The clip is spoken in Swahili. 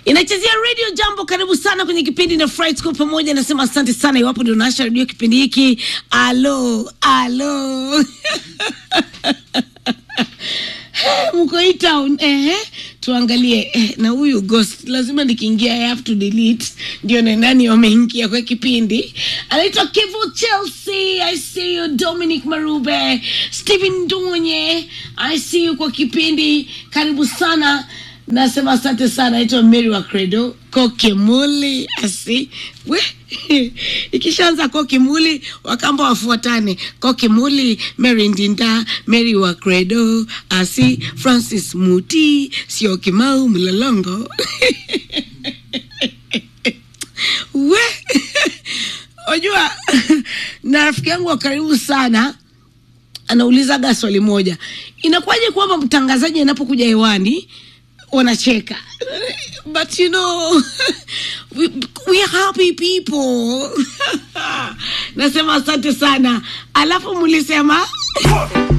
inachezea radio jambo karibu sana kwenye kipindi na Fright School pamoja nasema asante sana iwapo ndio naasha redio kipindi hiki alo alo mko hii town ehe tuangalie eh, na huyu ghost lazima nikiingia I have to delete ndio na nani wameingia kwa kipindi anaitwa Kivu Chelsea I see you Dominic Marube Stephen Dunye I see you kwa kipindi karibu sana nasema asante sana naitwa Mary wa Credo kokimuli asi we ikishaanza kokimuli wakamba wafuatane kokimuli Mary Ndinda Mary wa Credo asi Francis Muti sio Kimau Mlolongo we unajua na rafiki yangu wa karibu sana anaulizaga swali moja inakuwaje kwamba mtangazaji anapokuja hewani wanacheka but you know we, we are happy people nasema asante sana alafu mulisema